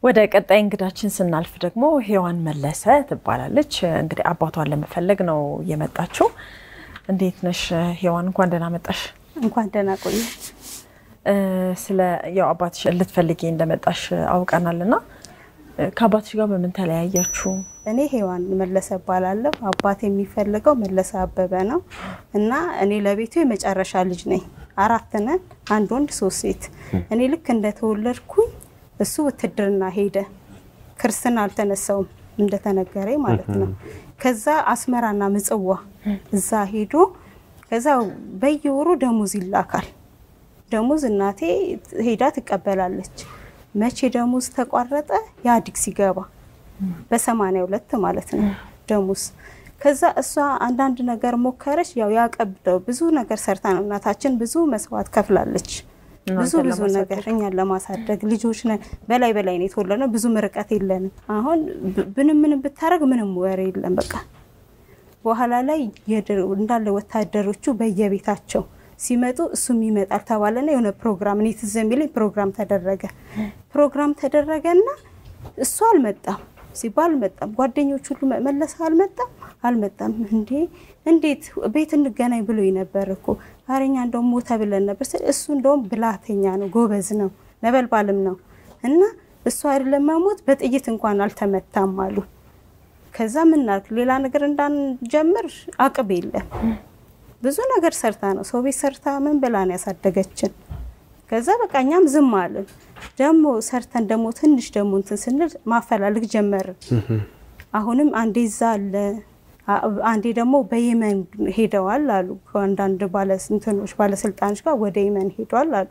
ወደ ቀጣይ እንግዳችን ስናልፍ ደግሞ ሔዋን መለሰ ትባላለች። እንግዲህ አባቷን ለመፈለግ ነው የመጣችው። እንዴት ነሽ ሔዋን? እንኳን ደህና መጣሽ። እንኳን ደህና ቆየ። ስለ ያው አባትሽ ልትፈልጊ እንደመጣሽ አውቀናል እና ከአባትሽ ጋር በምን ተለያያችሁ? እኔ ሔዋን መለሰ እባላለሁ። አባት የሚፈልገው መለሰ አበበ ነው እና እኔ ለቤቱ የመጨረሻ ልጅ ነኝ። አራት ነን፣ አንድ ወንድ ሶስት ሴት። እኔ ልክ እንደተወለድኩኝ እሱ ውትድርና ሄደ። ክርስትና አልተነሳውም እንደተነገረኝ ማለት ነው። ከዛ አስመራና ምጽዋ እዛ ሄዶ ከዛ በየወሩ ደሞዝ ይላካል። ደሞዝ እናቴ ሄዳ ትቀበላለች። መቼ ደሞዝ ተቋረጠ? የአዲግ ሲገባ በሰማንያ ሁለት ማለት ነው ደሞዝ። ከዛ እሷ አንዳንድ ነገር ሞከረች። ያው ያቀብደው ብዙ ነገር ሰርታ ነው እናታችን ብዙ መስዋዕት ከፍላለች። ብዙ ብዙ ነገር እኛን ለማሳደግ ልጆች ነን። በላይ በላይ ነው የተወለድነው። ብዙ ምርቀት የለንም። አሁን ብንም ምንም ብታደረግ ምንም ወሬ የለም። በቃ በኋላ ላይ እንዳለ ወታደሮቹ በየቤታቸው ሲመጡ እሱም ይመጣል ተባለና የሆነ ፕሮግራም እኔ ትዝ የሚለኝ ፕሮግራም ተደረገ። ፕሮግራም ተደረገና እሱ አልመጣም ሲባል አልመጣም። ጓደኞች ሁሉ መለሰ አልመጣም አልመጣም። እንዴ እንዴት ቤት እንገናኝ ብሎ ነበር እኮ አረኛ እንደውም ሞተ ብለን ነበር። እሱ እንደውም ብላተኛ ነው፣ ጎበዝ ነው፣ ነበልባልም ነው እና እሱ አይደለም መሞት በጥይት እንኳን አልተመታም አሉ። ከዛ ምናልክ ሌላ ነገር እንዳንጀምር አቅብ የለም ብዙ ነገር ሰርታ ነው ሰው ቤት ሰርታ ምን ብላ ነው ያሳደገችን። ከዛ በቃ እኛም ዝም አልን። ደግሞ ሰርተን ደግሞ ትንሽ ደግሞ እንትን ስንል ማፈላለግ ጀመርን። አሁንም አንዴ እዛ አለ፣ አንዴ ደግሞ በየመን ሄደዋል አሉ። ከአንዳንድ እንትኖች ባለስልጣኖች ጋር ወደ የመን ሄደዋል አሉ።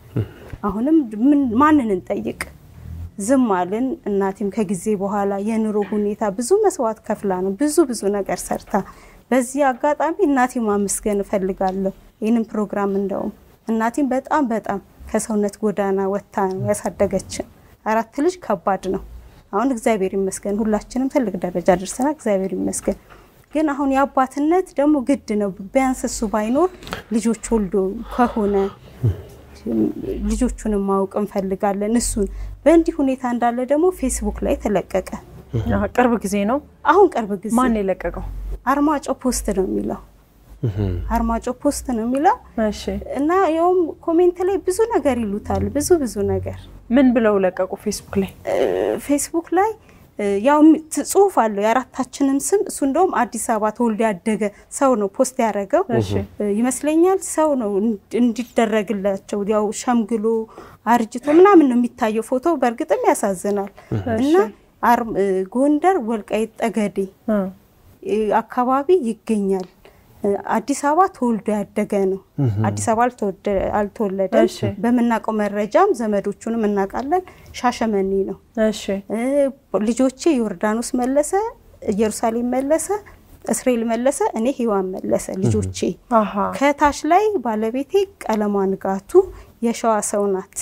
አሁንም ማንን እንጠይቅ? ዝም አልን። እናቴም ከጊዜ በኋላ የኑሮ ሁኔታ ብዙ መስዋዕት ከፍላ ነው ብዙ ብዙ ነገር ሰርታ በዚህ አጋጣሚ እናቴ ማመስገን እፈልጋለሁ። ይህንን ፕሮግራም እንደውም እናቴም በጣም በጣም ከሰውነት ጎዳና ወጥታ ነው ያሳደገችን። አራት ልጅ ከባድ ነው። አሁን እግዚአብሔር ይመስገን ሁላችንም ትልቅ ደረጃ ደርሰናል። እግዚአብሔር ይመስገን። ግን አሁን የአባትነት ደግሞ ግድ ነው። ቢያንስ እሱ ባይኖር ልጆች ወልዶ ከሆነ ልጆቹንም ማወቅ እንፈልጋለን። እሱን በእንዲህ ሁኔታ እንዳለ ደግሞ ፌስቡክ ላይ ተለቀቀ። ቅርብ ጊዜ ነው። አሁን ቅርብ ጊዜ ማን የለቀቀው? አርማጮ ፖስት ነው የሚለው አርማጮ ፖስት ነው የሚለው እና ያውም ኮሜንት ላይ ብዙ ነገር ይሉታል። ብዙ ብዙ ነገር ምን ብለው ለቀቁ? ፌስቡክ ላይ ፌስቡክ ላይ ያው ጽሁፍ አለው የአራታችንም ስም። እሱ እንደውም አዲስ አበባ ተወልዶ ያደገ ሰው ነው ፖስት ያደረገው ይመስለኛል። ሰው ነው እንዲደረግላቸው ያው ሸምግሎ አርጅቶ ምናምን ነው የሚታየው ፎቶ። በእርግጥም ያሳዝናል እና ጎንደር ወልቃይት ጠገዴ አካባቢ ይገኛል። አዲስ አበባ ተወልዶ ያደገ ነው። አዲስ አበባ አልተወለደም። በምናውቀው መረጃም ዘመዶቹንም እናውቃለን። ሻሸመኔ ነው። ልጆቼ ዮርዳኖስ መለሰ፣ ኢየሩሳሌም መለሰ፣ እስራኤል መለሰ፣ እኔ ሔዋን መለሰ ልጆቼ። ከታች ላይ ባለቤቴ ቀለሟ ንጋቱ የሸዋ ሰው ናት።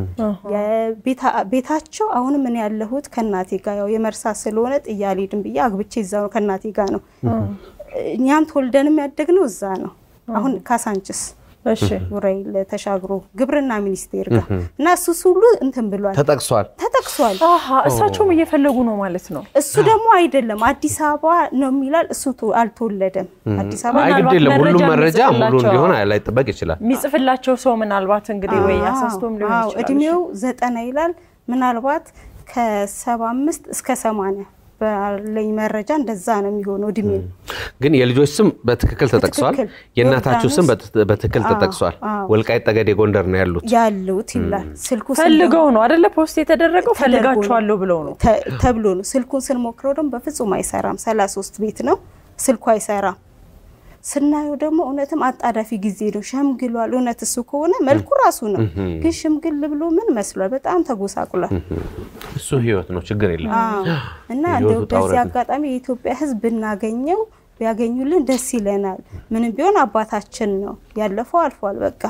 ቤታቸው አሁንም እኔ ያለሁት ከእናቴ ጋር ያው የመርሳ ስለሆነ ጥዬ አልሄድም ብዬ አግብቼ እዛ ነው ከእናቴ ጋር ነው። እኛም ተወልደንም ያደግነው እዛ ነው። አሁን ካሳንችስ ኡራኤል ተሻግሮ ግብርና ሚኒስቴር ጋር እና እሱ ሁሉ እንትን ብሏል፣ ተጠቅሷል ተጠቅሷል። እሳቸውም እየፈለጉ ነው ማለት ነው። እሱ ደግሞ አይደለም አዲስ አበባ ነው የሚላል። እሱ አልተወለደም አዲስ አበባ። አይ ግድ የለም ሁሉም መረጃ ሙሉ እንዲሆን ላይጠበቅ ይችላል። የሚጽፍላቸው ሰው ምናልባት እንግዲህ ወይ አሳስቶም ሊሆን ይችላል። እድሜው ዘጠና ይላል። ምናልባት ከሰባ አምስት እስከ ሰማንያ ባለኝ መረጃ እንደዛ ነው የሚሆነው እድሜ። ግን የልጆች ስም በትክክል ተጠቅሷል። የእናታችሁ ስም በትክክል ተጠቅሷል። ወልቃይት ጠገዴ ጎንደር ነው ያሉት ያሉት ይላል። ስልኩ ፈልገው ነው አደለ ፖስት የተደረገው ፈልጋችኋለሁ ብለው ነው ተብሎ ነው። ስልኩን ስንሞክረው ደግሞ በፍጹም አይሰራም። ሰላሳ ሶስት ቤት ነው ስልኩ አይሰራም። ስናየው ደግሞ እውነትም አጣዳፊ ጊዜ ነው። ሸምግሏል። እውነት እሱ ከሆነ መልኩ ራሱ ነው፣ ግን ሽምግል ብሎ ምን መስሏል? በጣም ተጎሳቁሏል። እሱ ህይወት ነው፣ ችግር የለም እና እንደው በዚህ አጋጣሚ የኢትዮጵያ ሕዝብ ብናገኘው ቢያገኙልን ደስ ይለናል። ምንም ቢሆን አባታችን ነው። ያለፈው አልፏል። በቃ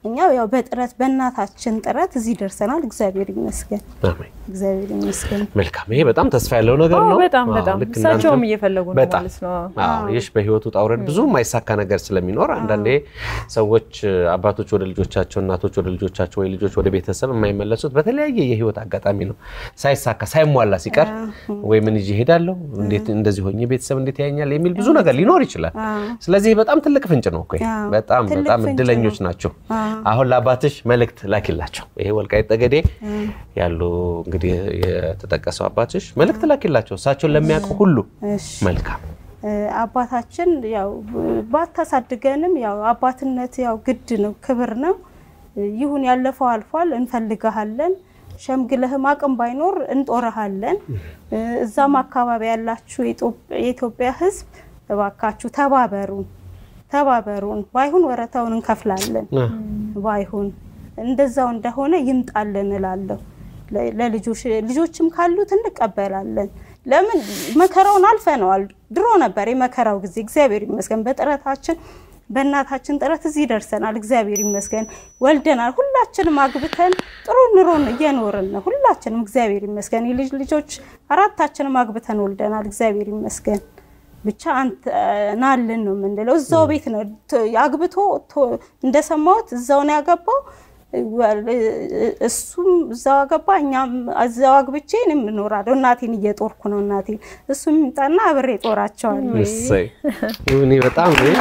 እኛ ያው በጥረት በእናታችን ጥረት እዚህ ደርሰናል። እግዚአብሔር ይመስገን፣ አሜን። እግዚአብሔር ይመስገን። መልካም። ይሄ በጣም ተስፋ ያለው ነገር አዎ፣ ነው። በጣም አዎ፣ በጣም ልክ እሳቸውም እናንተም እየፈለጉ ነው በጣም ማለት ነው። አዎ፣ ይሽ በህይወቱ ውጣ ውረድ ብዙ የማይሳካ ነገር ስለሚኖር አንዳንዴ ሰዎች አባቶች ወደ ልጆቻቸው፣ እናቶች ወደ ልጆቻቸው፣ ወይ ልጆች ወደ ቤተሰብ የማይመለሱት በተለያየ የህይወት አጋጣሚ ነው። ሳይሳካ ሳይሟላ ሲቀር ወይ ምን ይዤ እሄዳለሁ፣ እንዴት እንደዚህ ሆኜ ቤተሰብ እንዴት ያየኛል የሚል ብዙ ነገር ሊኖር ይችላል። ስለዚህ በጣም ትልቅ ፍንጭ ነው እኮ ይሄ። አዎ፣ በጣም ትልቅ በጣም ፍንጭ እድለኞች ናቸው። አሁን ለአባትሽ መልእክት ላኪላቸው። ይሄ ወልቃይት ጠገዴ ያሉ እንግዲህ የተጠቀሰው አባትሽ መልእክት ላኪላቸው። እሳቸውን ለሚያውቁ ሁሉ እሺ መልካም እ፣ አባታችን ያው ባታሳድገንም ያው አባትነት ያው ግድ ነው፣ ክብር ነው። እ፣ ይሁን ያለፈው አልፏል፣ እንፈልግሃለን። ሸምግለህም አቅም ባይኖር እንጦረሃለን። እ፣ እዛም አካባቢ ያላችሁ የኢትዮጵ- የኢትዮጵያ ሕዝብ እባካችሁ ተባበሩን፣ ተባበሩን። ባይሁን ወረታውን እንከፍላለን ባይሆን እንደዛው እንደሆነ ይምጣልን እላለሁ። ለ- ለልጆች ልጆችም ካሉት እንቀበላለን። ለምን መከራውን አልፈነዋል። ድሮ ነበር የመከራው ጊዜ። እግዚአብሔር ይመስገን በጥረታችን በእናታችን ጥረት እዚህ ደርሰናል። እግዚአብሔር ይመስገን ወልደናል። ሁላችንም አግብተን ጥሩ ኑሮን እየኖርን ነው። ሁላችንም እግዚአብሔር ይመስገን የልጅ ልጆች አራታችንም አግብተን ወልደናል። እግዚአብሔር ይመስገን ብቻ አንተ ናልን ነው የምንለው። እዛው ቤት ነው ቶ- አግብቶ ቶ- እንደሰማሁት እዛው ነው ያገባው። ወል- እሱም እዛው አገባ፣ እኛም እዛው አግብቼ እኔም እኖራለሁ። እናቴን እየጦርኩ ነው። እናቴን እሱም ይምጣና አብሬ ጦራቸዋለሁ። እሰይ እኔ በጣም እኔ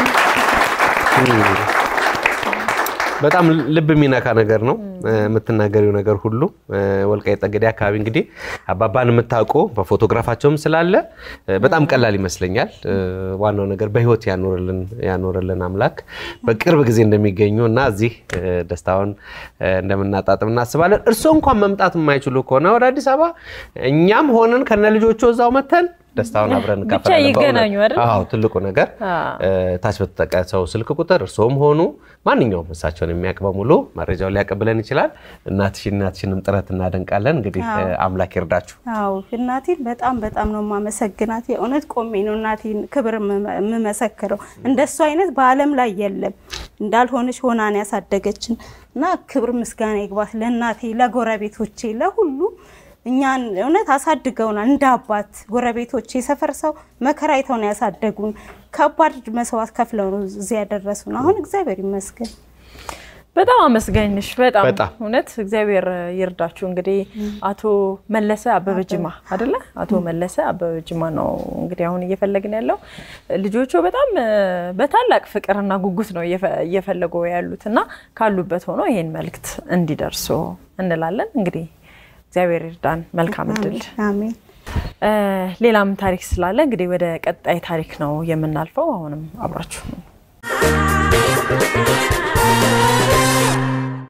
በጣም ልብ የሚነካ ነገር ነው የምትናገሪው ነገር ሁሉ። ወልቃይት ጠገዴ አካባቢ እንግዲህ አባባን የምታውቁ በፎቶግራፋቸውም ስላለ በጣም ቀላል ይመስለኛል። ዋናው ነገር በህይወት ያኖርልን ያኖርልን አምላክ በቅርብ ጊዜ እንደሚገኙ እና እዚህ ደስታውን እንደምናጣጥም እናስባለን። እርስዎ እንኳን መምጣት የማይችሉ ከሆነ ወደ አዲስ አበባ እኛም ሆነን ከነ ልጆቹ እዛው መተን ደስታውን አብረን ብቻ እንካፈላለን። ይገናኙ በእውነት። አይደል? አዎ ትልቁ ነገር ታች በተጠቀሰው ስልክ ቁጥር እርስዎም ሆኑ ማንኛውም እሳቸውን የሚያውቅ በሙሉ መረጃውን ሊያቀብለን ይችላል። እናትሽ እናትሽንም ጥረት እናደንቃለን። እንግዲህ አምላክ ይርዳችሁ። አዎ እናቴን በጣም በጣም ነው የማመሰግናት። የእውነት ቆሜ ነው እናቴን ክብር የምመ- የምመሰክረው። እንደሱ አይነት በዓለም ላይ የለም። እንዳልሆነች ሆናን ያሳደገችን እና ክብር ምስጋና ይግባት ለእናቴ፣ ለጎረቤቶቼ፣ ለሁሉ እኛን እውነት አሳድገውናል። እንደ አባት ጎረቤቶቼ፣ የሰፈር ሰው መከራ አይተው ነው ያሳደጉን። ከባድ መስዋዕት ከፍለው ነው እዚህ ያደረሱን። አሁን እግዚአብሔር ይመስገን። በጣም አመስጋኝሽ። በጣም በጣም። እውነት እግዚአብሔር ይርዳችሁ። እንግዲህ አቶ መለሰ አበበ ጅማ አይደለ? አቶ መለሰ አበበ ጅማ ነው እንግዲህ አሁን እየፈለግን ያለው ልጆቹ በጣም እ፣ በታላቅ ፍቅርና ጉጉት ነው እየፈ- እየፈለጉ ያሉት እና ካሉበት ሆኖ ይሄን መልእክት እንዲደርሱ እንላለን። እንግዲህ እግዚአብሔር ይርዳን። መልካም እድል። አሜን። እ፣ ሌላም ታሪክ ስላለ እንግዲህ ወደ ቀጣይ ታሪክ ነው የምናልፈው። አሁንም አብራችሁ